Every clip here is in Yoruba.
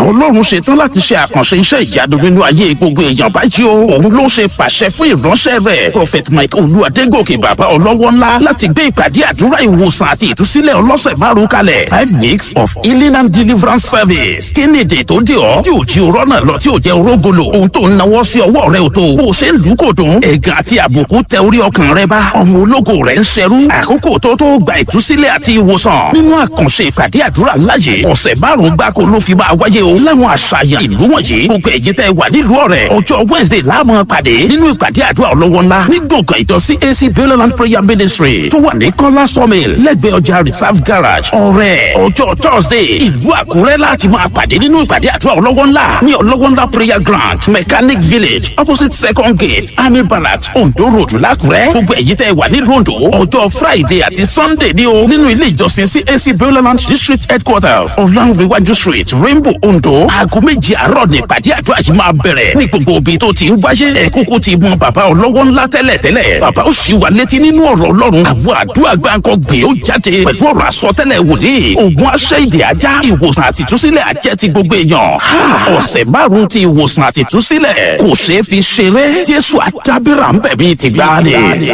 ọlọ́run ṣetán láti ṣe àkànṣe iṣẹ́ ìyanu nínú ayé gbogbo èèyàn báyìí o òun ló ṣe pàṣẹ fún ìránṣẹ́ rẹ̀ prophet mike olú adégòkè bàbá ọlọ́wọ́ ńlá láti gbé ìpàdé àdúrà ìwòsàn àti ìtúsílẹ̀ ọlọ́sẹ̀ márùn kalẹ̀ five weeks of healing and deliverance service kí ni èdè tó dé ọ tí ò jí orọ́ náà lọ tí ò jẹ́ orógolo ohun tó ń nawọ́ sí ọwọ́ rẹ ò tó bó o ṣe ń lù kò dùn ẹ̀gàn àti àbùkù tẹ orí ọkàn rẹ bá ọmọ ológo rẹ ń ṣerú àkókò tó tó gba ìtúsílẹ̀ àti ìwòsàn nínú àkànṣe ìpàdé àdúrà láyè ọ̀sẹ̀ márùn-ún gbáko ló fi máa wáyé o láwọn àṣàyàn ìlú wọ̀nyí gbogbo ẹ̀yin tẹ́ wà nílùú ọ̀rẹ́ ọjọ́ wednesday láàmú pàdé nínú ìpàdé àdúrà ọlọ́wọ́ ńlá ní gbọ̀ngàn ìjọ cac beuland prayer ministry tó wà ní kọ́lá sawmill lẹ́gbẹ̀ẹ́ ọjà reserve garage ọ̀rẹ́ ọjọ́ thursday ìlú àkúrẹ́ láti máa pàdé nínú ìpàdé àdúrà ọlọ́wọ́ ńlá ní ọlọ́wọ́ ńlá prayer ground mechanic village opposite second gate army barracks ondo road lákúrẹ́ gbogbo ẹ̀yin tẹ́ wà nílùú ondo ọjọ́ friday àti sunday ní o nínú ilé ìjọsìn cac beuland district headquarters ọ̀làǹrẹ̀wájú street rainbow ondo aago méjì àárọ̀ ní ìpàdé àdúrà yìí máa bẹ̀rẹ̀ ní gbogbo òbí tó ti ń wáyé ẹ̀ kúkú ti mọ bàbá ọlọ́wọ́ ńlá tẹ́lẹ̀ tẹ́lẹ̀ bàbá ó sì wà létí nínú ọ̀rọ̀ ọlọ́run àwọn àdúrà gbáǹkọ gbé ó jáde pẹ̀lú ọ̀rọ̀ àsọtẹ́lẹ̀ wòlíì ògùn aṣẹ́ ìdè ajá ìwòsàn àtìtúsílẹ̀ àjẹ́ ti gbogbo èèyàn ọ̀sẹ̀ márùn-ún ti ìwòsàn àtìtúsílẹ̀ kò ṣeé fi ṣeré jésù àdábìrà ń bẹ̀ bíi ti gbáàdì.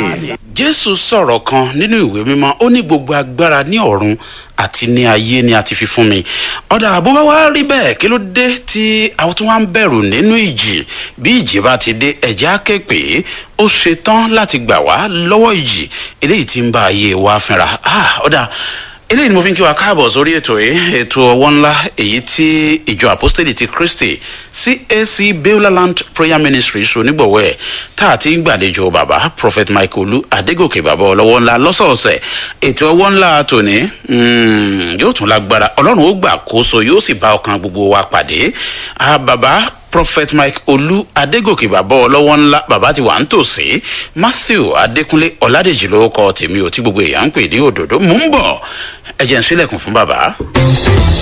jésù sọ̀rọ̀ kan nínú ìwé mímọ́ ó ní gbogbo agbára ní ọ̀run àti ní ayé ni a ti fi fún mi ọ̀dà àbúbá wa rí bẹ́ẹ̀ kí ló dé tí àwọn tó wá ń bẹ̀rù nínú ìjì bí ìjì bá ti dé ẹ̀jẹ̀ á ké pé ó ṣetán láti gbà wá lọ́wọ́ ìjì eléyìí tí ń bá ayé wa fínra ọ̀dà eléyìí ni mo fi ń kí wa káàbọ̀ sórí ètò yìí ètò ọwọ́ ńlá èyí tí ìjọ apostoli ti christy cac beulah prayer ministry so nígbọ̀wọ́ ẹ̀ tá a ti ń gbàlejò bàbá prophet michael olú adégòkè bàbá ọlọ́wọ́ ńlá lọ́sọ̀ọ̀sẹ̀ ètò ọwọ́ ńlá tòní yóò tún lágbára ọlọ́run ó gbà kóso yóò sì bá ọkàn gbogbo wa pàdé bàbá prophet mike olú adégòkè bàbá ọlọ́wọ́ ńlá bàbá ti wà ń tòsí matthew adékúnlé ọ̀làdèjì ló kọ́ tèmi ò tí gbogbo èèyàn ń pè ní òdòdó mò ń bọ̀ ẹ̀jẹ̀ ń sílẹ̀kùn fún bàbá.